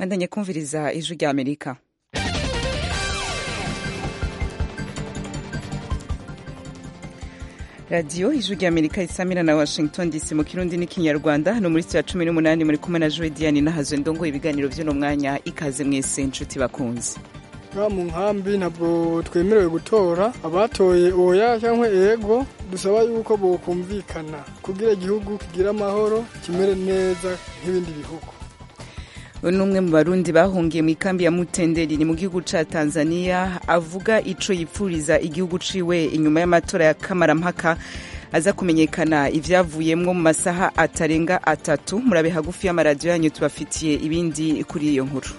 bandanye kumviriza ijwi rya amerika radiyo ijwi rya amerika isamira na washington dc mu kirundi n'ikinyarwanda hano muri ya cumi n'umunani muri kumwe na joe diane nahazwe ndongoye ibiganiro by'uno mwanya ikaze mwese inshuti bakunze ngaha mu nkambi ntabwo twemerewe gutora abatoye oya cyangwa ego dusaba yuko bokumvikana kugira igihugu kigire amahoro kimere neza nk'ibindi bihugu ni umwe mu barundi bahungiye mu ikambi ya mutenderi ni mu gihugu ca tanzania avuga ico yipfuriza igihugu ciwe inyuma y'amatora ya kamarampaka aza kumenyekana ivyavuyemwo mu masaha atarenga atatu murabe hagufi y'amaradiyo yanyu tubafitiye ibindi kuri iyo nkuru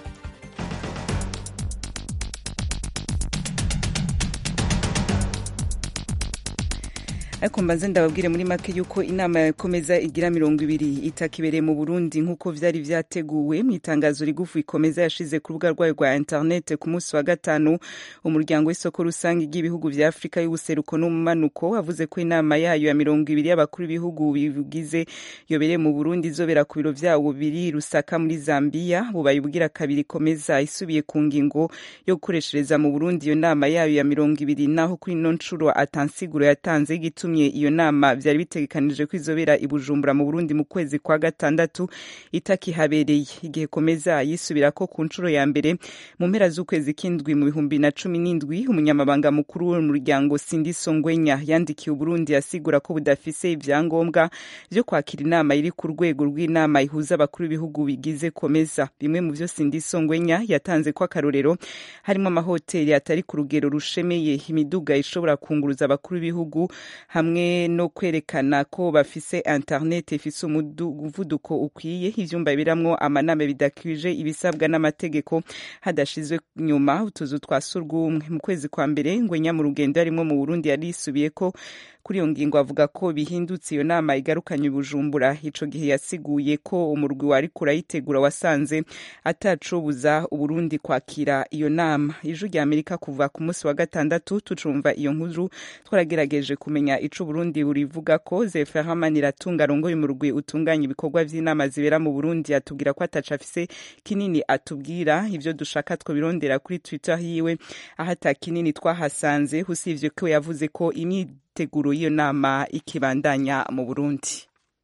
ariko mbanze ndababwire muri make yuko inama yakomeza igira mirongo ibiri itakibereye mu burundi nk'uko vyari vyateguwe mu itangazo rigufu ikomeza yashize ku rubuga rwayo rwa interinete ku munsi wa gatanu umuryango w'isoko rusange ry'ibihugu vya afurika y'ubuseruko n'umumanuko wavuze ko inama yayo ya mirongo ibiri y'abakuru b'ibihugu bigize yobereye mu burundi izobera ku biro vyawo biri rusaka muri zambiya bubaye ubwira kabiri ikomeza isubiye ku ngingo yo gukoreshereza mu burundi iyo nama yayo ya mirongo ibiri naho kuri ino ncuro atansiguro yatanze y'igitu yatumye iyo nama vyari bitegekanije ko izobera i Bujumbura mu Burundi mu kwezi kwa gatandatu itakihabereye igihe komeza yisubira ko ku nshuro ya mbere mu mpera z'ukwezi k'indwi mu bihumbi na cumi n'indwi umunyamabanga mukuru w'umuryango Sindi Songwenya yandikiye Uburundi asigura ko budafise ivyangombwa vyo kwakira inama iri ku rwego rw'inama ihuza abakuru b'ibihugu bigize komeza bimwe mu vyo Sindi Songwenya yatanze ko akarorero harimo amahoteli atari ku rugero rushemeye imiduga ishobora kunguruza abakuru b'ibihugu hamwe no kwerekana ko bafise internet ifise umuvuduko ukwiye ivyumba biramwo amanama bidakwije ibisabwa n'amategeko hadashizwe nyuma utuzu twa surwumwe mu kwezi kwa mbere ngwenya mu rugendo yarimwo mu Burundi yarisubiye ko kuri iyo ngingo avuga ko bihindutse iyo nama igarukanye Bujumbura ico gihe yasiguye ko umurwi wari kurayitegura wasanze atacobuza Uburundi kwakira iyo nama ijwi rya Amerika kuva ku munsi wa gatandatu tucumva iyo nkuru twaragerageje kumenya ico Burundi burivuga ko Zeferhaman iratunga rongoye umurwi utunganya ibikorwa vy'inama zibera mu Burundi atubwira ko ataca afise kinini atubwira ivyo dushaka twobirondera kuri Twitter hiwe aho ata kinini twahasanze usivye ko yavuze ko imyiteguro y'iyo nama ikibandanya mu Burundi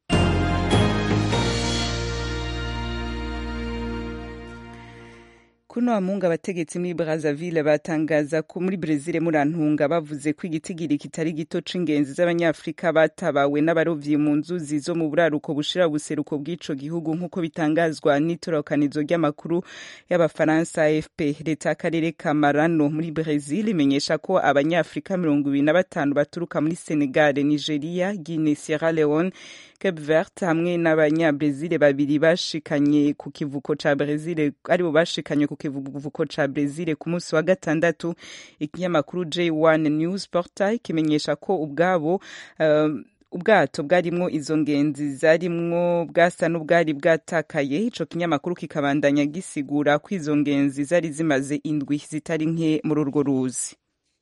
kuno amunga abategetsi muri Brazzaville batangaza ko muri Brezil murantunga bavuze ko igitigiri kitari gito c'ingenzi z'abanyafrika batabawe n'abarovyi mu nzuzi zo mu buraruko bushira ubuseruko bw'ico gihugu nk'uko bitangazwa n'itorokanizo ry'amakuru y'abafaransa AFP leta y'akarere ka Marano muri Brezil imenyesha ko abanyafrika mirongo ibiri na batanu baturuka muri Senegal, Nigeria, Guinea, Sierra Leone Cape Verde hamwe n'abanyabrezil babiri bashikanye ku kivuko ca Brezil aribo bashikanye ku kivuko ca Brezil ku munsi wa gatandatu ikinyamakuru J1 News Portal kimenyesha ko ubwabo uh, ubwato bwarimwo izo ngenzi zarimwo bwasa n'ubwari bwatakaye ico kinyamakuru kikabandanya gisigura ko izo ngenzi zari zimaze indwi zitari nke muri urwo ruzi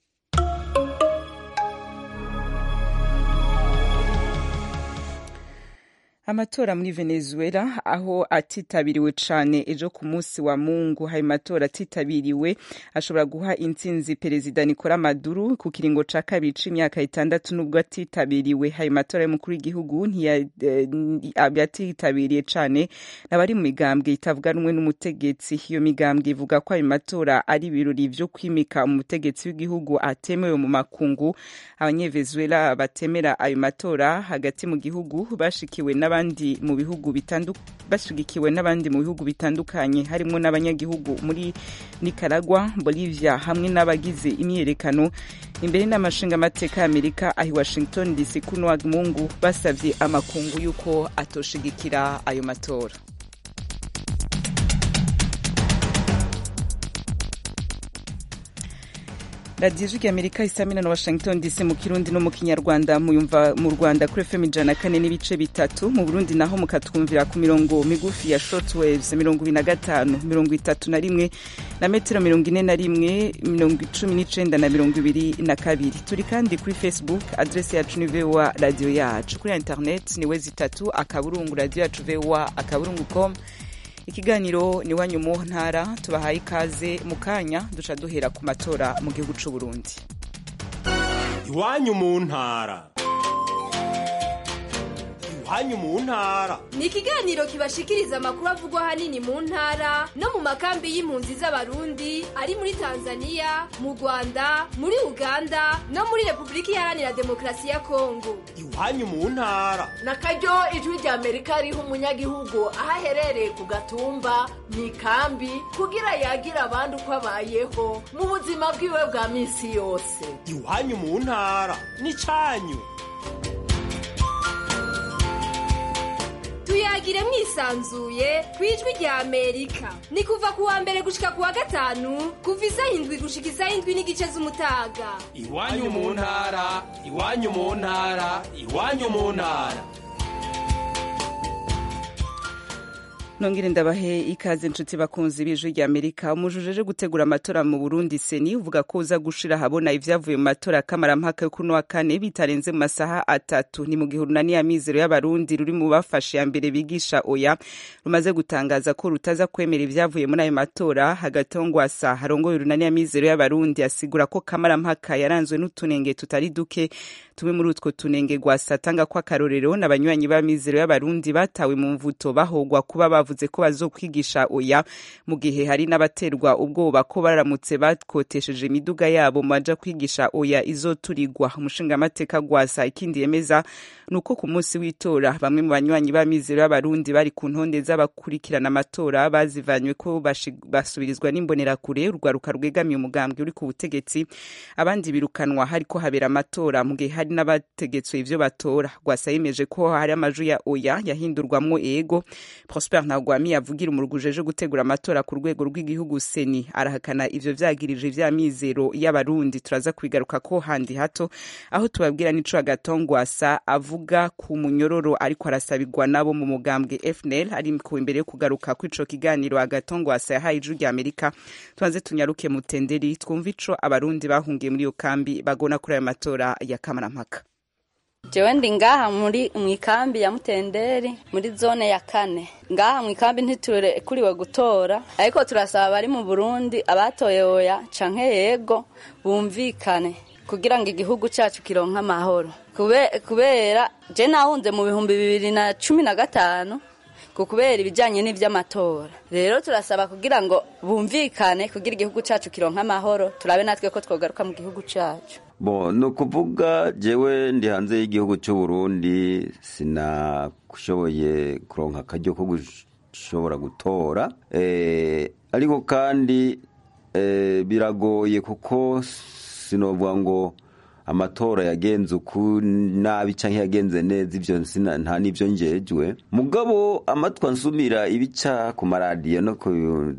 amatora muri venezuela aho atitabiriwe cane ejo ku munsi wa mungu hari matora atitabiriwe ashobora guha intsinzi perezida nicola maduro ku kiringo ca kabiri c'imyaka itandatu nubwo atitabiriwe hari matora y'umukuru w'igihugu ntiyatitabiriye cane n'abari mu migambwe itavuga rumwe n'umutegetsi iyo migambwe ivuga ko ayo matora ari ibirori vyo kwimika umutegetsi w'igihugu atemewe mu makungu abanyevenezuela batemera ayo matora hagati mu gihugu bashikiwe n'abandi mu bihugu bashigikiwe n'abandi mu bihugu bitandukanye harimo n'abanyagihugu muri Nicaragua, Bolivia hamwe n'abagize imyiyerekano imbere n'amashinga amateka y'Amerika ahi Washington DC kuno wa Mungu basavye amakungu yuko atoshigikira ayo matora. radiyo ijwi amerika isamina na washington dc mu kirundi no mu kinyarwanda muyumva mu rwanda kuri fm ijana kane n'ibice bitatu mu burundi naho mukatwumvira ku mirongo migufi ya shortwaves mirongo ibiri na gatanu mirongo itatu na rimwe na metero mirongo ine na rimwe mirongo icumi n'icenda na mirongo ibiri na kabiri turi kandi kuri facebook adresi yacu ni voa radiyo yacu kuri internet ni we zitatu akaburungu radiyo yacu voa akaburungu com ikiganiro ni wanyu mu ntara tubahaye ikaze mu kanya duca duhera ku matora mu gihugu c'u Burundi iwanyu mu ntara iwanyu mu ntara ni ikiganiro kibashikiriza amakuru avugwa ahanini mu ntara no mu makambi y'impunzi z'abarundi ari muri tanzania mu rwanda muri uganda no muri repubulika iharanira demokarasi ya kongo iwanyu mu ntara na karyo ijwi rya amerika riha umunyagihugu aho aherereye ku gatumba mu ikambi kugira yagira abandi uko abayeho mu buzima bwiwe bwa minsi yose iwanyu mu ntara ni cyanyu tuyagire mwisanzuye ku ijwi rya amerika ni kuva ku wa mbere gushika ku wa gatanu kuva isaha indwi gushika isaha indwi n'igice z'umutaga iwanyu mu ntara iwanyu mu ntara iwanyu mu ntara nongere ndabahe ikaze inshuti bakunzi b'ijwi rya amerika umujujeje gutegura amatora mu burundi seni uvuga ko uza gushira ahabona ivyavuye mu matora ya kamarampaka yo kuno wa kane bitarenze mu masaha atatu ni mu gihe urunani ya mizero y'abarundi ruri mu bafashe ya mbere bigisha oya rumaze gutangaza ko rutaza kwemera ivyavuye muri ayo matora hagati aho ngwasa harongoye urunani ya mizero y'abarundi asigura ko kamarampaka yaranzwe n'utunenge tutari duke tumwe muri utwo tunenge gwasa atanga ko akarorero n'abanywanyi ba mizero y'abarundi batawe mu mvuto bahogwa kuba bavuze ko bazokwigisha oya mu gihe hari n'abaterwa ubwoba ko baramutse bakotesheje imiduga yabo maja kwigisha oya izoturigwa umushingamateka gwasa ikindi yemeza ni uko ku munsi w'itora bamwe mu banywanyi ba mizero y'abarundi bari ku ntonde z'abakurikirana amatora bazivanywe ko basubirizwa n'imbonerakure urwaruka rwegamiye umugambwe uri ku butegetsi abandi birukanwa hariko habera amatora mu gihe hari n'abategetswe ivyo batora gwasa yemeje ko hari amaju ya oya yahindurwamwo ego prosper ntagwami yavugira umurugujeje gutegura amatora ku rwego rw'igihugu seni arahakana ivyo vyagirije vya mizero y'abarundi turaza kubigaruka ko handi hato aho tubabwira n'ico agatongwasa avuga ku munyororo ariko arasabirwa nabo mu mugambwe fnl ari ku imbere yo kugaruka kw'ico kiganiro agatongwasa yahaye ijwi rya amerika tubanze tunyaruke mutenderi twumva ico abarundi bahungiye muri iyo kambi bagona kuri ayo matora ya kamarampaka jewe ndi ngaha muri mwikambi ya mutenderi muri zone ya kane ngaha mwikambi ntiturekuriwe gutora ariko turasaba abari mu burundi abatoye oya canke yego bumvikane kugira ngo igihugu cacu kironke amahoro kubera je nahunze mu bihumbi bibiri na cumi na gatanu ku kubera ibijyanye n'iby'amatora rero turasaba kugira ngo bumvikane kugira igihugu cyacu kironka amahoro turabe natwe ko twogaruka mu gihugu cyacu bo ni ukuvuga jewe ndi hanze y'igihugu cy'u Burundi sinashoboye kuronka akaryo ko gushobora gutora ariko kandi biragoye kuko sinovuga ngo amatora yagenze uku nabi cyangwa yagenze neza ibyo nta n'ibyo ngejwe mugabo amatwi ansumira ibica ku maradiyo no ku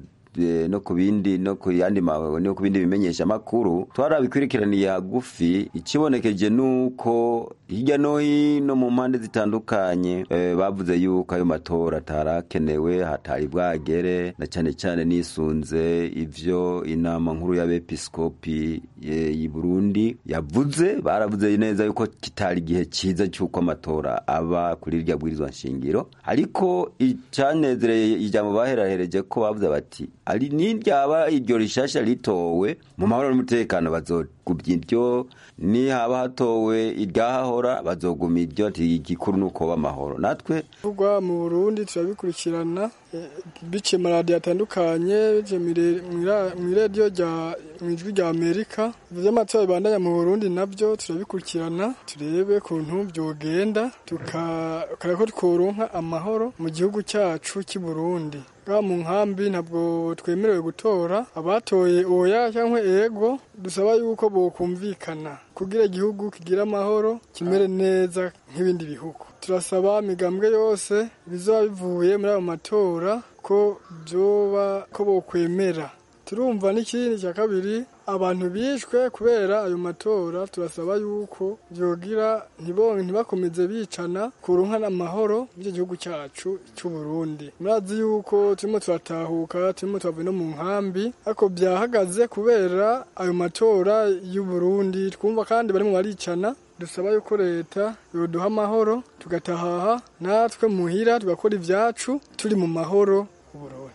no ku bindi no ku yandi no ku bindi bimenyesha makuru twarabikurikiraniye hagufi ikibonekeje nuko hirya no hino mu mpande zitandukanye e, bavuze yuko ayo matora atarakenewe hatari bwagere na cyane cyane nisunze ivyo inama nkuru y'abepiskopi y'i Burundi yavuze baravuze neza yuko kitari igihe cyiza cy'uko amatora aba kuri rya bwirizwa nshingiro ariko icyanezereye ijambo baherahereje ko bavuze bati ari niryaba iryo rishasha ritowe mu mahoro n'umutekano bazogumya iryo ni haba hatowe iryahahora bazoguma iryo igikuru ni uko amahoro natwe kuvugwa mu burundi turabikurikirana biciye mu maradiyo atandukanye biciye mu iradiyo mu ijwi rya amerika iby'amatora bibandanya mu burundi nabyo turabikurikirana turebe ukuntu byogenda tukareba ko tworonka amahoro mu gihugu cyacu cy'i burundi bwa mu nkambi ntabwo twemerewe gutora abatoye oya cyangwa ego dusaba yuko bokumvikana kugira igihugu kigira amahoro kimere neza nk'ibindi bihugu turasaba imigambwe yose bizaba bivuye muri ayo matora ko byoba ko bokwemera turumva n'ikindi cya kabiri abantu bishwe kubera ayo matora turasaba yuko byogira ntibakomeze bicana ku ruhana amahoro by'icyo gihugu cyacu cy'u Burundi murazi yuko turimo turatahuka turimo turavuye no mu nkambi ariko byahagaze kubera ayo matora y'u Burundi twumva kandi barimo baricana dusaba yuko leta yoduha amahoro tugatahaha natwe muhira tugakora ibyacu turi mu mahoro Burundi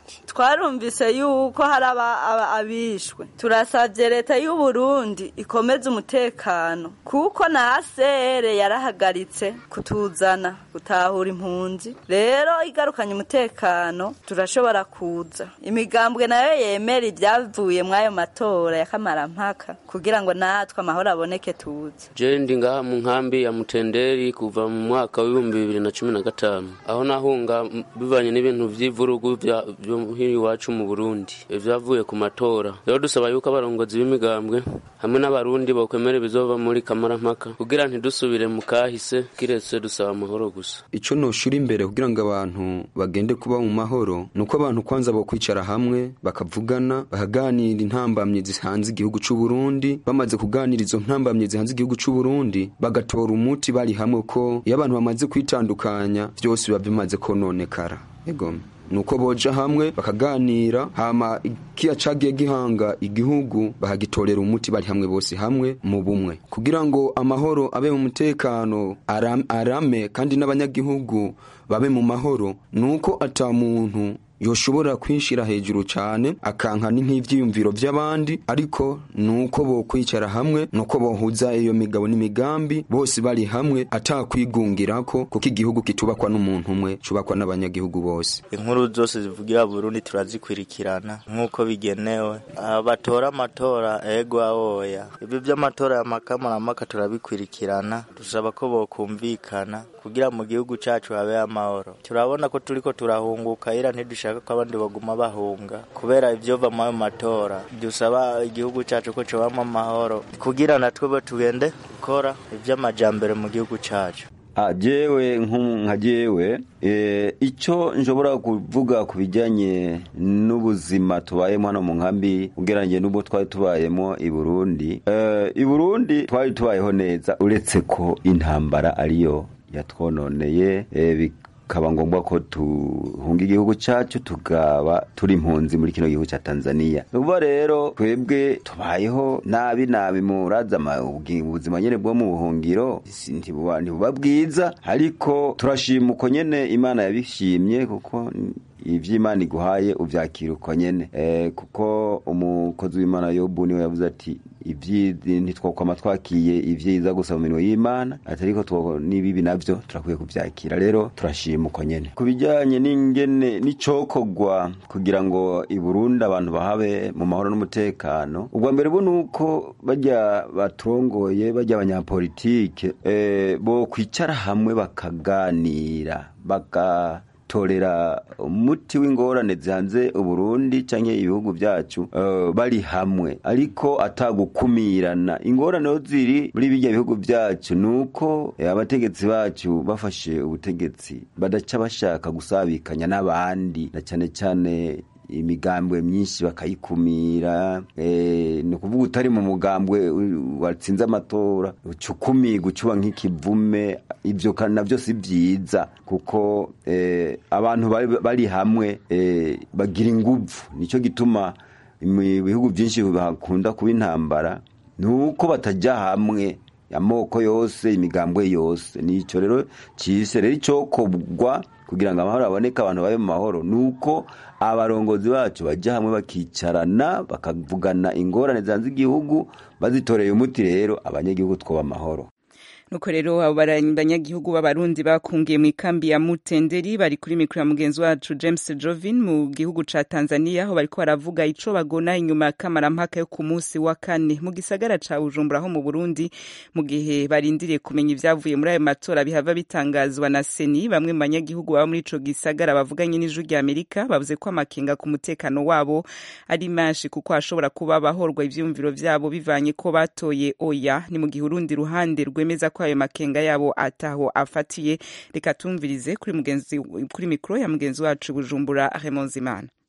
gute twarumvise yuko hari aba- aba- abishwe turasabye leta y'u Burundi ikomeze umutekano kuko na asere yarahagaritse kutuzana gutahura impunzi rero igarukanye umutekano turashobora kuza imigambwe nayo yemera ibyavuye muri ayo matora ya kamarampaka kugira ngo natwe amahoro aboneke tuze je ndi ngaha mu nkambi ya mutenderi kuva mu mwaka w'ibihumbi bibiri na cumi na gatanu aho nahunga m- bivanye n'ibintu vy'ivurugu vya- vyo hino iwacu mu burundi vyavuye ku matora rero dusaba yuko abarongozi b'imigambwe hamwe n'abarundi bokwemera ibizova muri kamarampaka kugira ntidusubire mu kahise kiretse dusaba amahoro gusa ico noshura imbere kugira ngo abantu bagende kuba mu mahoro nuko abantu kwanza bo kwicara hamwe bakavugana bakaganira intambamye zihanze igihugu c'u Burundi bamaze kuganira izo ntambamye zihanze igihugu c'u Burundi bagatora umuti bari hamwe ko iyo abantu bamaze kwitandukanya vyose biba bimaze kononekara egome nuko boja hamwe bakaganira hama ikiya cagiye gihanga igihugu bahagitorera umuti bari hamwe bose hamwe mu bumwe kugira ngo amahoro abe mu mutekano aram, arame kandi n'abanyagihugu babe mu mahoro nuko ata muntu yoshobora kwishira hejuru cane akanka nk'ivyiyumviro vy'abandi ariko nuko bokwicara hamwe nuko bohuza iyo migabo n'imigambi bose bari hamwe atakwigungirako kuko igihugu kitubakwa n'umuntu umwe cubakwa n'abanyagihugu bose inkuru zose zivugira Burundi turazikurikirana nk'uko bigenewe Ah, batora amatora ego awoya ibyo by'amatora ya makamaramaka turabikurikirana dusaba ko bokumvikana kugira mu gihugu cacu habe amahoro turabona ko turiko turahunguka ira ntidushaka ko abandi baguma bahunga kubera ivyova mu ayo matora dusaba igihugu cacu ko cobamwo amahoro kugira natwe bo tugende gukora ivy'amajambere mu gihugu cacu Ah, jewe nku- nka jewe eh, ico nshobora kuvuga ku bijanye n'ubuzima tubayemo hano mu nkambi ugereranyije n'ubwo twari tubayemo i Burundi eh, i Burundi twari tubayeho neza uretse ko intambara ariyo yatwononeye eh, bikaba ngombwa ko tuhunga igihugu cacu tukaba turi impunzi muri kino gihugu ca Tanzania nuba rero twebwe tubayeho nabi nabi muraza ama- ubwi- ubuzima nyene bwo mu buhungiro si- ntibuba ntibuba bwiza ariko turashima uko nyene imana yabishimye kuko ivy'imana iguhaye uvyakira uko nyene eh, kuko umukozi w'imana yobu niwe yavuze ati ivyizi ntitwokwama twakiye ivyiza gusa mu minwe y'imana ati ariko two- n'ibibi navyo turakwiye kuvyakira rero turashima uko nyene ku bijanye n'ingene n'icokorwa kugira ngo i Burundi abantu bahabe mu mahoro n'umutekano ubwa mbere bo nuko bajya baturongoye bajya abanyapolitike eh, bo kwicara hamwe bakaganira baka torera umuti w'ingorane zihanze uburundi canke ibihugu vyacu uh, bari hamwe ariko atagukumirana ingorane ho ziri muri birya bihugu vyacu nuko eh, abategetsi bacu bafashe ubutegetsi badaca bashaka gusabikanya n'abandi na cane cane imigambwe myinshi bakayikumira eh, ni ukuvuga utari mu mugambwe u- watsinze amatora ucukumirwa ucuba nk'ikivume ibyo kandi navyo si vyiza kuko eh, abantu bari, bari hamwe eh, bagira inguvu nico gituma mu bihugu byinshi bakunda kuba intambara nuko batajya hamwe amoko yose imigambwe yose nico rero cise rero icokogwa kugira ngo amahoro aboneke abantu babe mu mahoro nuko abarongozi bacu bajya hamwe bakicarana bakavugana ingorane zanze igihugu bazitoreye umuti rero abanyagihugu twoba amahoro nuko rero abo banyagihugu b'abarundi bakungiye mu ikambi ya mutenderi bari kuri mikoro ya mugenzi wacu james jovin mu gihugu ca tanzania aho bariko baravuga ico bagona inyuma ya kamarampaka yo ku munsi wa kane mu gisagara ca bujumbura ho mu burundi mu gihe barindiriye kumenya ivyavuye muri ayo matora bihava bitangazwa na seni bamwe mu banyagihugu baba muri ico gisagara bavuganye n'ijwi rya amerika bavuze ko amakenga ku mutekano wabo ari menshi kuko hashobora kuba bahorwa ivyumviro vyabo bivanye ko batoye oya ni mu gihe urundi ruhande rwemeza ko ayo makenga yabo ataho afatiye reka tumvirize kuri mugenzi kuri mikoro ya mugenzi wacu bujumbura Raymond Zimana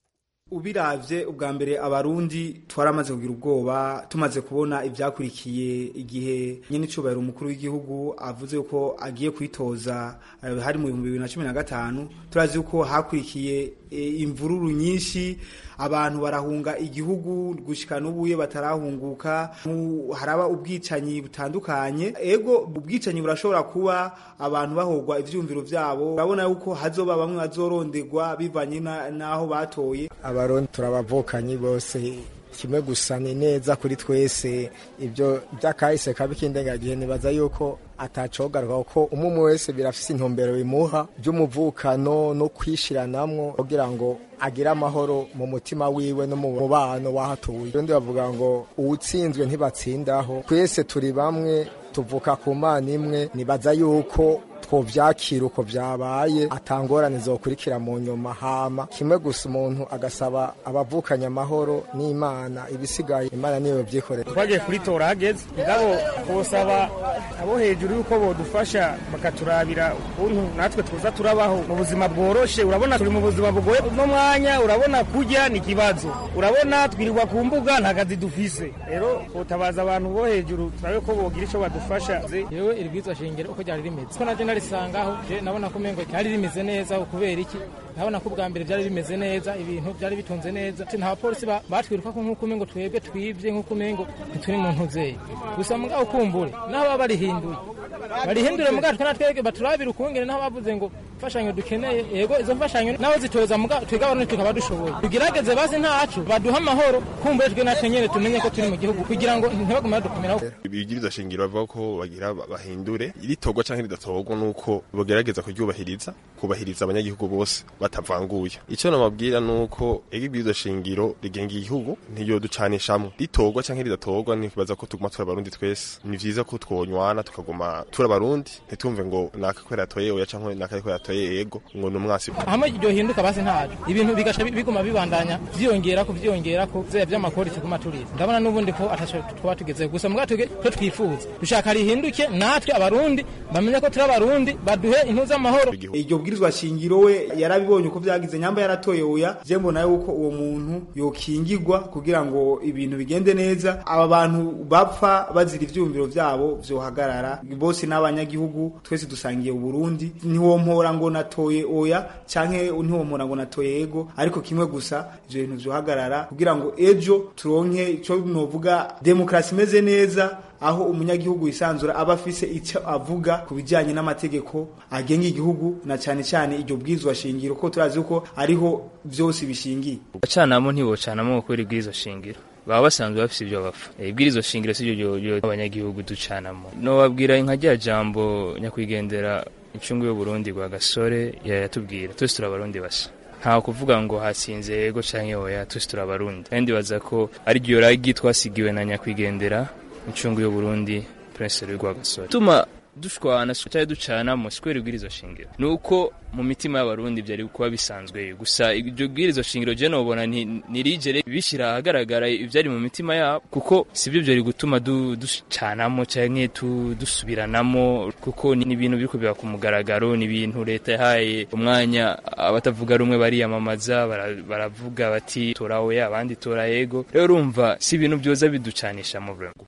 ubiravye ubwa mbere abarundi twaramaze kugira ubwoba tumaze kubona ivyakurikiye igihe nyene icubahiro umukuru w'igihugu avuze ko agiye kwitoza eh, hari mu bihumbi bibiri na cumi na gatanu turazi yuko hakurikiye eh, imvururu nyinshi abantu barahunga igihugu gushika n'ubuye batarahunguka mu- haraba ubwicanyi butandukanye ego ubwicanyi burashobora kuba abantu bahogwa ivyumviro vyabo urabona yuko hazoba bamwe bazoronderwa bivanye na- n'aho batoye abarundi turabavukanyi bose kimwe gusa ni neza kuri twese ibyo by'akahise kabi k'indengagihe nibaza yuko atacogaruka kuko umwe umwe wese birafise intumbero bimuha by'umuvukano no kwishiranamwo kugira ngo agire amahoro mu mutima wiwe no mu mubano wahatuye undi bavuga ngo uwutsinzwe ntibatsindaho twese turi bamwe tuvuka ku mana imwe nibaza yuko twovyakira uko vyabaye atangorane zokurikira mu nyuma hama kimwe gusa umuntu agasaba abavukanye amahoro n'imana ibisigaye imana niyo vyikorera twagiye kuritora hageze ngabo twosaba abo hejuru yuko bodufasha bakaturabira ukuntu natwe tuza turabaho mu buzima bworoshe urabona turi mu buzima bugoye uno mwanya urabona kurya ni ikibazo urabona twirirwa ku mbuga nta kazi dufise rero twotabaza abantu bo hejuru turabe ko bogira ico badufasha yewe iri bwizwa shingiro uko ryari rimeze ko naje narisangaho je nabona ko umengo ryari rimeze neza kubera iki nabona ko ubwa mbere byari bimeze neza ibintu byari bitunze neza nta bapolisi ba- batwiruka ko nk'uko umengo twebwe twibye nk'uko umengo ntituri mu ntuzeye gusa mugabo kumbure naho baba barihinduye barihindure mugabo twe natwebwe baturabira ukungene naho bavuze ngo imfashanyo dukeneye yego izo mfashanyo naho zitoza mugabo twebwe abarundi tukaba dushoboye tugerageze bazi ntacu baduha amahoro kumbure twe natwe nyene tumenye ko turi mu gihugu kugira ngo ntibagume badukomeraho ibigiriza shingiro bavuga ko bagira bahindure iritorwa canke ridatorwa nuko bogerageza kuryubahiriza kubahiriza abanyagihugu bose batavanguye ico namabwira nuko igibwirizwa shingiro rigenga igihugu ntiyo ducanishamwe ritorwa canke ridatorwa nibaza ko tuguma turi abarundi twese ni vyiza ko twonywana tukaguma turi abarundi ntitumve ngo naka ko yatoye oya canke naka ko yatoye ego ngo ni umwasi hamwe iryo hinduka basi ntacu ibintu bigaca bi- biguma bibandanya vyiyongera ko vyiyongera ko vya vy'amakori tuguma turiza ndabona n'ubundi ko ataco twaba tugezeho gusa mugabo twebwe twe twifuza dushaka rihinduke natwe abarundi bamenye ko turi abarundi baduhe impu z'amahoro iryo bwirizwa shingiro we yarabibonye uko vyagize nyamba yaratoye oya je mbona yuko uwo muntu yokingirwa kugira ngo ibintu bigende neza aba bantu bapfa bazira ivyumviro vyabo vyohagarara bose n'abanyagihugu twese dusangiye uburundi ntiwompora ngo natoye oya canke ntiwompora ngo natoye ego ariko kimwe gusa ivyo bintu vyohagarara kugira ngo ejo turonke ico novuga demokrasi imeze neza aho umunyagihugu yisanzura aba afise icyo avuga ku bijyanye n'amategeko agenga igihugu na cyane cyane iryo bwizwa shingiro ko turazi ko ariho byose bishingiye bacanamo ntibocanamo kubera ibwirizo shingiro baba basanzwe bafise ibyo bapfa Eh, ibwirizo shingiro si byo byo abanyagihugu ducanamo nobabwira nka rya jambo nyakwigendera incungu y'uburundi rwa gasore yatubwira twese turi abarundi basa nta kuvuga ngo hatsinze yego canke oya twese turi abarundi kandi baza ko ari ryo ragi twasigiwe na nyakwigendera incungu y'uburundi prince Louis Rwagasore tuma dushwana cyari ducanamo sikwera ibwirizo shingiro nuko mu mitima y'abarundi byari kuba bisanzwe gusa iryo bwirizo shingiro je nobona nti- ntirigere bishira ahagaragara ivyari mu mitima yabo kuko sivyo byari gutuma du- ducanamo canke tu- dusubiranamo kuko ni ibintu biriko biba ku mugaragaro ni ibintu leta yahaye umwanya abatavuga rumwe bariyamamaza bara- baravuga bati tora oya abandi tora yego rero urumva si ibintu byoza biducanisha mu vraiment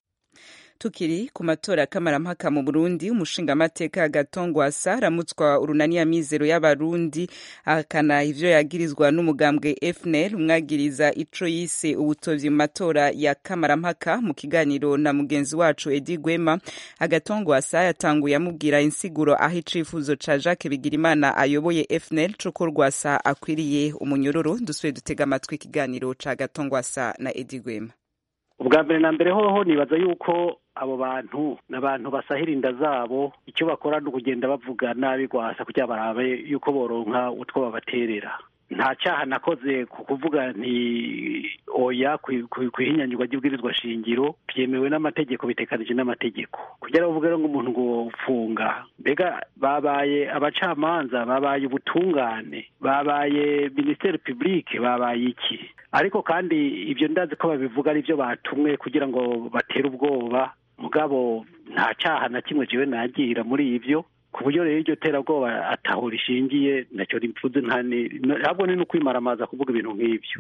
tukiri ku matora y'akamarampaka mu burundi umushingamateka gatongwasa aramutswa urunani ya mizero y'abarundi ahakana ivyo yagirizwa n'umugambwe fnl umwagiriza ico yise ubutovyi mu matora ya kamarampaka mu kiganiro na mugenzi wacu edi gwema agatongwasa yatanguye amubwira insiguro aho icifuzo ca jacques bigirimana ayoboye fnl c'uko rwasa akwiriye umunyururu dusuye dutega amatwi ikiganiro ca gatongwasa na edi gwema ubwa mbere na mbere hoho nibaza yuko abo bantu ni abantu basahira inda zabo icyo bakora ni ukugenda bavuga nabi rwasa kugira barabe yuko boronka utwo babaterera nta cyaha nakoze ku kuvuga nti oya ku- ku- ku ihinyanyurwa ry'ubwirizwa shingiro byemewe n'amategeko bitekanije n'amategeko kugira bavuge rero ngo umuntu ngo ufunga mbega babaye abacamanza babaye ubutungane babaye minisiteri publique babaye iki ariko kandi ibyo ndazi ko babivuga ari byo batumwe kugira ngo batere ubwoba mugabo nta cyaha na kimwe jewe nagira muri ibyo ku buryo rero iryo terabwoba ataho rishingiye nacyo rivuze ntabwo ni no kwimaramaza kuvuga ibintu nk'ibyo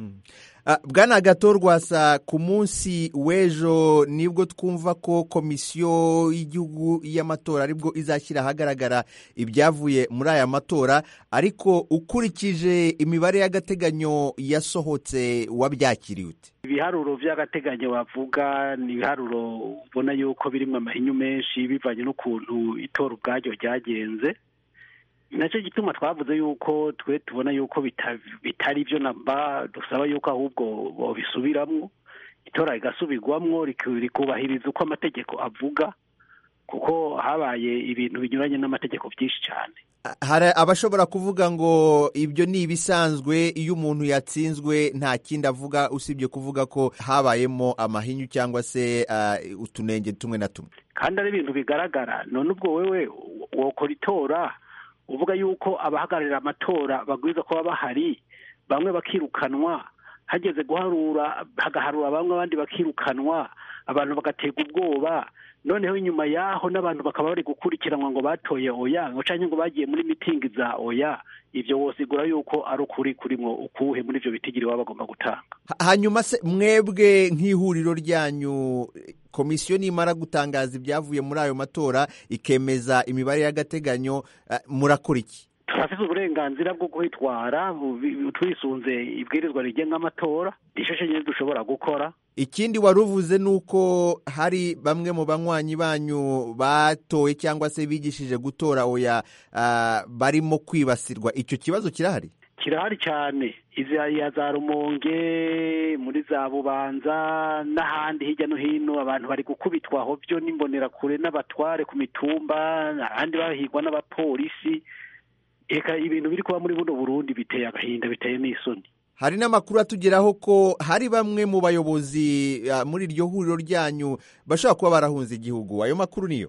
bwana gatorwasa ku munsi w'ejo nibwo twumva ko komisiyo y'igihugu y'amatora aribwo izashyira ahagaragara ibyavuye muri aya matora ariko ukurikije imibare y'agateganyo yasohotse wabyakiriye ute ibiharuro by'agateganyo bavuga ni ibiharuro ubona yuko birimo amahinyu menshi bivanye n'ukuntu itora ubwaryo ryagenze nacyo gituma twavuze yuko twe tubona yuko bitari byo namba dusaba yuko ahubwo babisubiramwo itora rigasubirwamwo rikubahiriza uko amategeko avuga kuko habaye ibintu binyuranye n'amategeko byinshi cyane hari abashobora kuvuga ngo ibyo ni ibisanzwe iyo umuntu yatsinzwe nta kindi avuga usibye kuvuga ko habayemo amahinyu cyangwa se utunenge tumwe na tumwe kandi ari ibintu bigaragara none ubwo wewe wokora itora uvuga yuko abahagararira amatora bagwiza kuba bahari bamwe bakirukanwa hageze guharura hagaharura bamwe abandi bakirukanwa abantu bagaterwa ubwoba noneho inyuma yaho n'abantu bakaba bari gukurikiranwa ngo batoye oya ngo cyangwa ngo bagiye muri mitingi za oya ibyo wosigura yuko ari ukuri kurimo ukuhe muri ibyo bitigiri baba bagomba gutanga hanyuma se mwebwe nk'ihuriro ryanyu komisiyo nimara gutangaza ibyavuye muri ayo matora ikemeza imibare y'agateganyo murakora iki turafite uburenganzira bwo kwitwara twisunze ibwirizwa rigenga amatora nicyo nyine dushobora gukora ikindi wari uvuze ni uko hari bamwe mu banywanyi banyu batoye cyangwa se bigishije gutora oya barimo kwibasirwa icyo kibazo kirahari kirahari cyane izi za rumonge muri za bubanza n'ahandi hirya no hino abantu bari gukubitwa aho byo n'imbonerakure n'abatware ku mitumba ahandi bahigwa n'abapolisi reka ibintu biri kuba muri buno burundi biteye agahinda biteye n'isoni hari n'amakuru atugeraho ko hari bamwe mu bayobozi muri iryo huriro ryanyu bashobora kuba barahunze igihugu ayo makuru niyo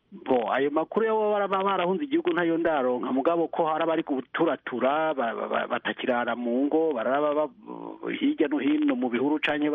bo ayo makuru yo baba barahunze igihugu ntayo ndaronka mugabo ko hari abari guturatura batakirara mu ngo baraba hirya no hino mu bihuru canke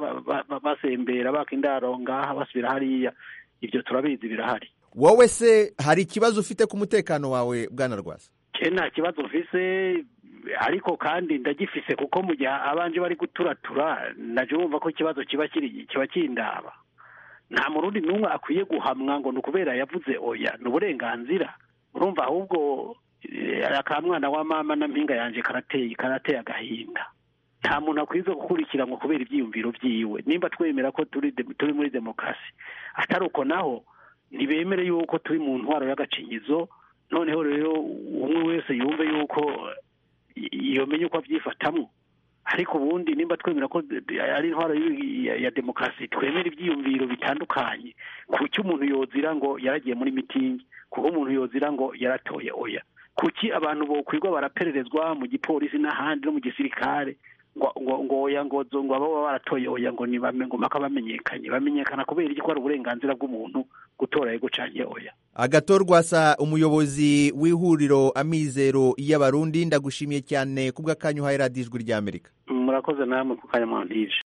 basembera baka indaro ngaha basubira hariya ibyo turabizi birahari wowe se hari ikibazo ufite ku mutekano wawe bwana rwasa ke nta kibazo mfise ariko kandi ndagifise kuko mu gihe abanje bari guturatura naje wumva ko ikibazo kiba kiri kiba kindaba nta murundi n'umwe akwiye guhamwa ngo ni ukubera yavuze oya ni uburenganzira urumva ahubwo akamwana wa mama na mpinga yanjye karateye karateye agahinda nta muntu akwiye gukurikiranwa kubera ibyiyumviro byiwe nimba twemera ko turi turi muri demokarasi atari uko naho ntibemere yuko turi mu ntwaro y'agacinyizo noneho rero umwe wese yumve yuko yomenya uko abyifatamo ariko ubundi nimba twemera ko ari intwaro ya demokarasi twemera ibyiyumviro bitandukanye kuki umuntu yozira ngo yaragiye muri mitingi kuko umuntu yozira ngo yaratoye oya kuki abantu bokwirwa barapererezwa mu gipolisi n'ahandi no mu gisirikare ngo ngo oya ngo ngo baba baratoye oya ngo ni bame ngo maka bamenyekanye bamenyekana kubera iki ko ari uburenganzira bw'umuntu gutora yego canke oya agatorwasa umuyobozi w'ihuriro amizero y'abarundi ndagushimiye cyane kubw'akanyu uhaye radiyo ijwi ry'amerika murakoze namwe ku kanya mwandije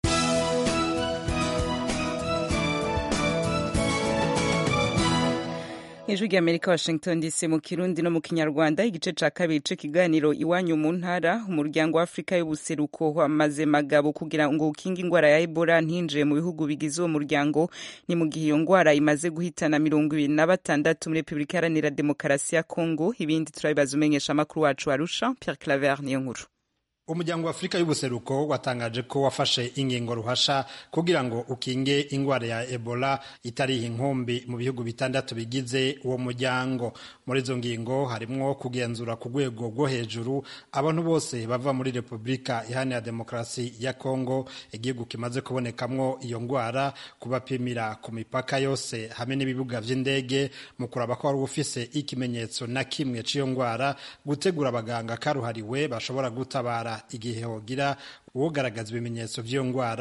ijwi ry'amerika washington dc mu kirundi no mu kinyarwanda igice ca kabiri c'ikiganiro iwanyu mu ntara umuryango wa afurika y'ubuseruko wamaze magabo kugira ngo ukinge ingwara ya ebola ntinjire mu bihugu bigize uwo muryango ni mu gihe iyo ngwara imaze guhitana mirongo ibiri na batandatu muri repubulika iharanira demokarasi ya kongo ibindi turabibaza umenyesha amakuru wacu arusha pierre claver niyo nkuru umuryango wa afurika y'ubuseruko watangaje ko wafashe ingingo ruhasha kugira ngo ukinge ingwara ya ebola itariha inkumbi mu bihugu bitandatu bigize uwo muryango muri izo ngingo harimwo kugenzura ku rwego rwo hejuru abantu bose bava muri repubulika iharanira demokarasi ya kongo igihugu kimaze kubonekamwo iyo ngwara kubapimira ku mipaka yose hamwe n'ibibuga vy'indege mu kuraba ko wari ufise ikimenyetso na kimwe c'iyo ngwara gutegura abaganga karuhariwe bashobora gutabara igihe hogira uwogaragaza ibimenyetso by'iyo ndwara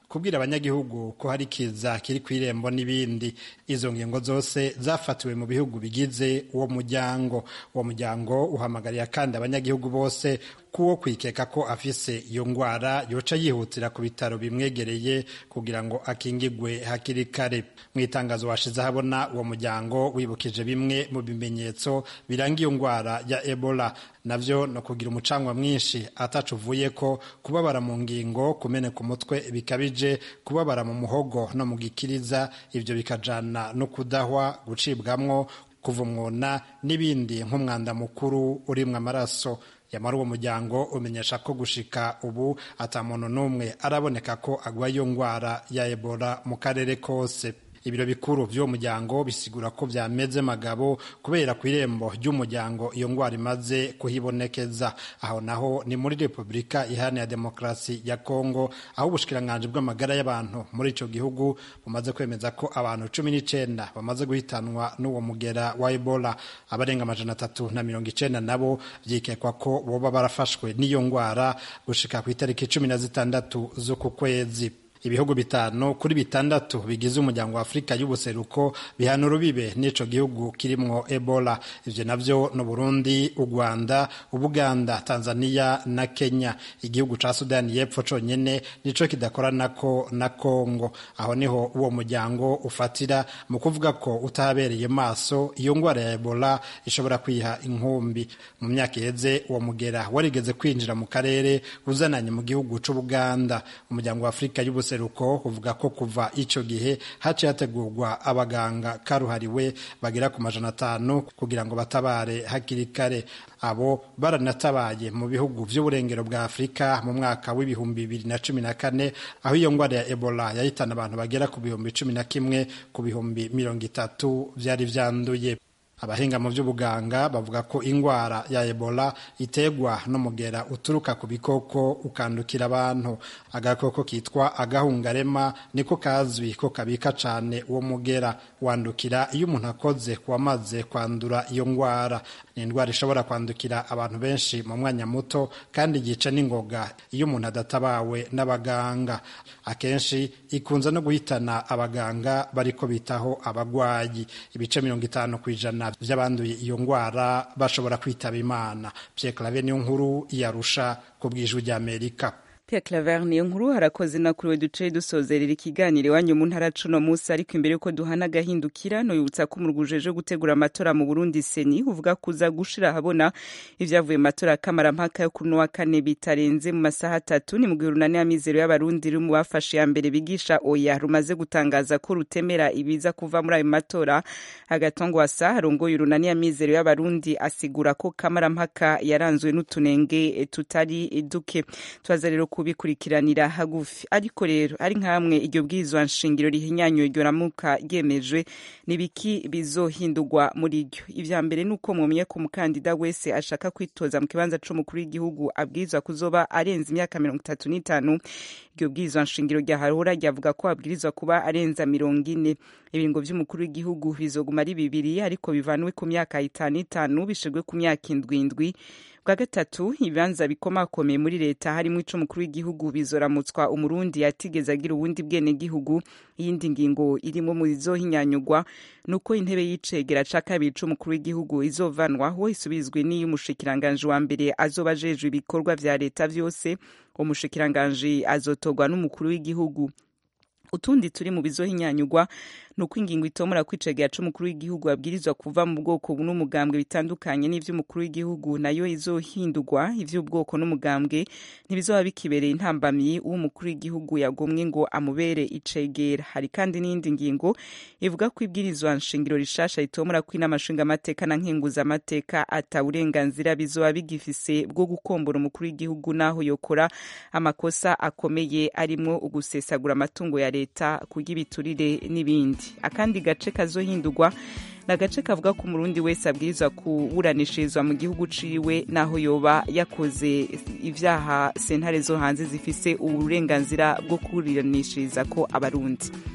kubwira abanyagihugu ko hari kiza kiri ku irembo n'ibindi izo ngingo zose zafatiwe mu bihugu bigize uwo muryango uwo muryango uhamagarira kandi abanyagihugu bose kuwo kwikeka ko afise iyo ngwara yoca yihutira ku bitaro bimwegereye kugira ngo akingigwe hakiri kare mu itangazo washize habona uwo muryango wibukije bimwe mu bimenyetso biranga iyo ngwara ya ebola navyo no kugira umucangwa mwinshi atacu uvuye ko kubabara mu ngingo kumeneka umutwe bikabije kubabara mu muhogo no mu gikiriza ibyo bikajana no kudahwa gucibwamwo kuva umwona n'ibindi nk'umwanda mukuru urimwo amaraso yamara uwo muryango umenyesha ko gushika ubu ata muntu n'umwe araboneka ko agwaye iyo ngwara ya ebola mu karere kose ibiro bikuru by'uwo muryango bisigura ko byameze magabo kubera ku irembo ry'umuryango iyo ngwara imaze kuhibonekeza aho naho ni muri repubulika iharanira demokarasi ya kongo aho ubushikiranganji bw'amagara y'abantu muri ico gihugu bumaze kwemeza ko abantu cumi n'icenda bamaze guhitanwa n'uwo mugera wa ebola abarenga amajana atatu na mirongo icenda nabo vyikekwa ko boba barafashwe n'iyo ngwara gushika ku itariki cumi na zitandatu z'uku kwezi ibihugu bitanu kuri bitandatu bigize umuryango wa afurika y'ubuseruko bihana urubibe n'ico gihugu kirimwo ebola ivyo navyo ni burundi u rwanda ubuganda tanzania na kenya igihugu ca sudani y'epfo conyene nico kidakoranako na kongo aho niho uwo muryango ufatira mu kuvuga ko utahabereye maso iyo ngwara ya ebola ishobora kwiha inkumbi mu myaka iheze uwo mugera warigeze kwinjira mu karere uzananye mu gihugu c'ubuganda umuryango wa afurika y'ubuseruko ubuseruko uvuga ko kuva ico gihe haciye hategurwa abaganga karuhariwe bagera ku majana atanu kugira ngo batabare hakiri kare abo baranatabaye mu bihugu vy'uburengero bwa afurika mu mwaka w'ibihumbi bibiri na cumi na kane aho iyo ngwara ya ebola yahitana abantu bagera ku bihumbi cumi na kimwe ku bihumbi mirongo itatu vyari vyanduye abahinga mu by'ubuganga bavuga ko indwara ya ebola iterwa n'umugera uturuka ku bikoko ukandukira abantu agakoko kitwa agahungarema niko kazwi ko kabika cyane uwo mugera wandukira iyo umuntu akoze ku wamaze kwandura iyo ndwara ni indwara ishobora kwandukira abantu benshi mu mwanya muto kandi yica n'ingoga iyo umuntu adatabawe n'abaganga akenshi ikunze no guhitana abaganga bariko bitaho abagwayi ibice mirongo itanu ku ijana by'abanduye iyo ndwara bashobora kwitaba imana Pierre Claver niyo nkuru yarusha ku bw'ijwi ry'Amerika Pierre Claver niyo nkuru harakoze na kuri we duce dusozerera ikiganiro iwanyu mu ntara cuno munsi ariko imbere yuko duhana agahindukira noyibutsa ko umuruguje gutegura amatora mu Burundi seni uvuga kuza gushira habona ivyavuye mu matora kamara mpaka yo kuri wa kane bitarenze mu masaha atatu ni mu gihe urunani y'amizero y'abarundi ruri mu bafashe ya mbere bigisha oya rumaze gutangaza ko rutemera ibiza kuva muri ayo matora agatongwasa harongoye urunani y'amizero y'abarundi asigura ko kamara mpaka yaranzwe n'utunenge tutari duke tubaza rero kubikurikiranira hagufi ariko rero ari nkamwe iryo bwirizwa nshingiro rihinyanyuye iryo ramuka ryemejwe nibiki bizohindurwa muri ryo ivya mbere nuko mwomye ko umukandida wese ashaka kwitoza mu kibanza c'umukuru w'igihugu abwirizwa kuzoba arenze imyaka mirongo itatu n'itanu iryo bwirizwa nshingiro rya harura ryavuga ko abwirizwa kuba arenza mirongo ine ibiringo vy'umukuru w'igihugu bizoguma ari bibiri ariko bivanwe ku myaka itanu itanu bishirwe ku myaka indwi indwi bwa gatatu ibibanza bikomakomeye muri leta harimo ic'umukuru w'igihugu bizoramutswa umurundi yatigeze agira ubundi bwene gihugu iyindi ngingo irimo mu zizohinyanyugwa nuko intebe y'icegera ca kabiri c'umukuru w'igihugu izovanwaho isubizwe n'iy'umushikiranganji wa mbere azoba ajejwe ibikorwa vya leta vyose umushikiranganji azotorwa n'umukuru w'igihugu utundi turi mu bizohinyanyugwa nuko ingingo itomora kwicegera c'umukuru w'igihugu abwirizwa kuva mu bwoko n'umugambwe bitandukanye n'ivy'umukuru w'igihugu nayo izohindurwa ivy'ubwoko n'umugambwe ntibizoba bikibereye intambamyi uw'umukuru w'igihugu yagomwe ngo amubere icegera hari kandi n'iyindi ngingo ivuga ko ibwirizwa nshingiro rishasha ritomora ko inama nshingamateka na nkenguzamateka ata burenganzira bizoba bigifise bwo gukombora umukuru w'igihugu naho yokora amakosa akomeye arimwo ugusesagura amatungo ya leta kurya ibiturire n'ibindi akandi gace kazohindurwa ni agace kavuga ko umurundi wese abwirizwa kuburanishirizwa mu gihugu ciwe naho yoba yakoze ivyaha sentare zo hanze zifise uburenganzira bwo kuburanishiriza ko abarundi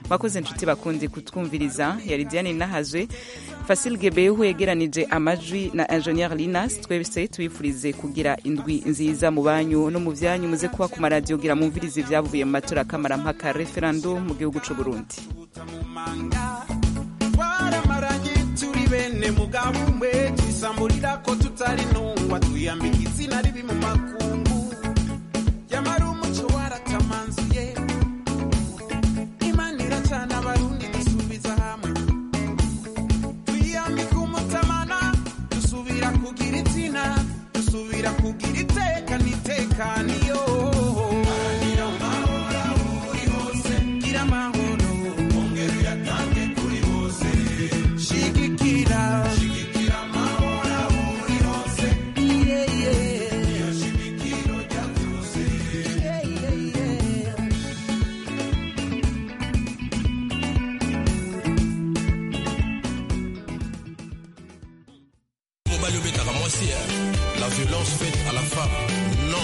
mwakoze inshuti bakundi kutwumviriza yari diane nahazwe fasil gebehu yegeranije amajwi na ingenieur linas twese tubifurize kugira indwi nziza mu banyu no mu byanyu muze kuba ku maradiyo gira mumvirize ibyavuye mu matora kamarampaka referendum mu gihugu c'u burundi twaramaranye turi bene mugabo umwe twisamburira ko tutari ntungwa twiyambika izina ribi mu makungu yamara umuco waratamanzuye imana iracana abarundi dusubiza hamwe twiyambika umutamana dusubira kugira izina dusubira kugira iteka n'itekani